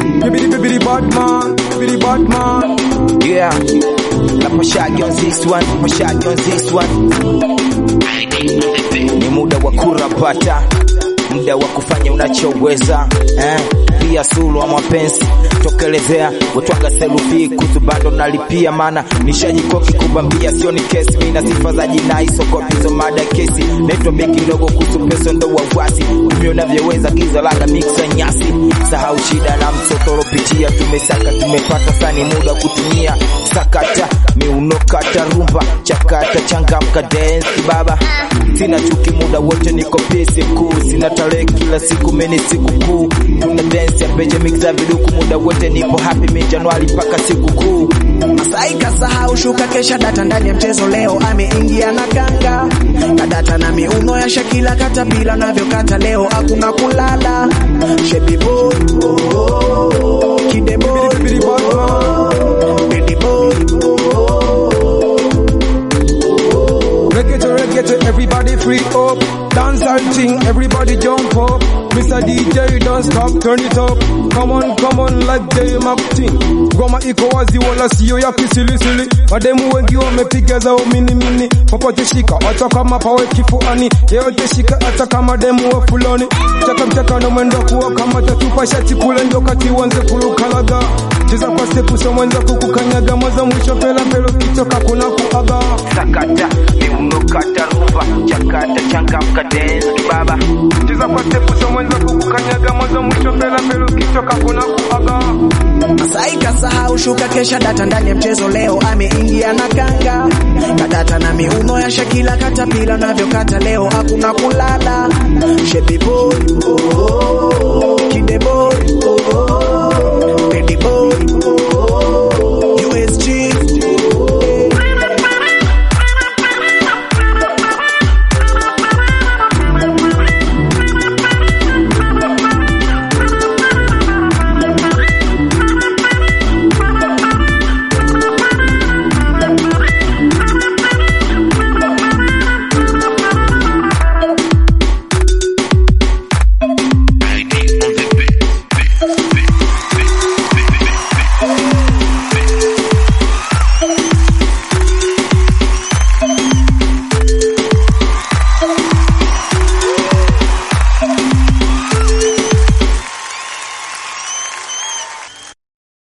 Bibidi bibidi bad man, bibidi bad man. Yeah. La Pashagi on this one, Pashagi on this one. Ni muda wa kurapata, muda wa kufanya unachoweza eh. Pia sulu wa mapenzi tokelezea wetwaga selufi kutu bando nalipia, mana nishajikoki kubambia, sio ni kesi mina sifa za jinai sokopizo mada kesi naitwa beki ndogo kuhusu peso ndo wawasi tumio navyoweza giza laga miksa nyasi sahau shida na msotoropitia tumesaka tumepata sani muda wa kutumia sakata miuno kata rumba chakata changamka dance baba sina chuki muda wote niko pisi kuu sina tarehe kila siku meni siku kuu tuna dance ya peje mix za viduku muda wote nipo happy mi Januari mpaka siku kuu Masai kasahau shuka kesha data ndani ya mchezo leo ameingia na kanga na data na miuno ya Shakila katapila navyokata leo hakuna kulala Shebi boy oh, oh, oh, kide boy Bibidi bad man. Baby boy Reggae to reggae to everybody free up. Dance and sing, everybody jump up. Mr. DJ don't stop, turn it up. Come on, come on like J Martin. Goma iko wazi wala sio ya kisilisili. Mademu wengi wamepiga zao mini mini. Popote shika, hata kama pawe kifuani. Yeyote shika, hata kama demu wa fulani. Chaka mchaka na mwendo kuwa kama tatupa shati kule ndio kati wanze kulukalaga. Cheza kwa stepu so mwenza kukukanyaga mwanzo mwisho pela pelo kitoka kuna kuaga. sakata miuno kata rumba chakata changamka dance baba Cheza kwa stepu so mwenza kukukanyaga mwanzo mwisho pela pelo kitoka kuna kuaga. Masai kasahau shuka kesha data ndani ya mchezo leo ameingia na kanga na data na miuno ya Shakila katapila navyokata leo hakuna kulala Shebi boy oh, oh, oh, kide boy oh,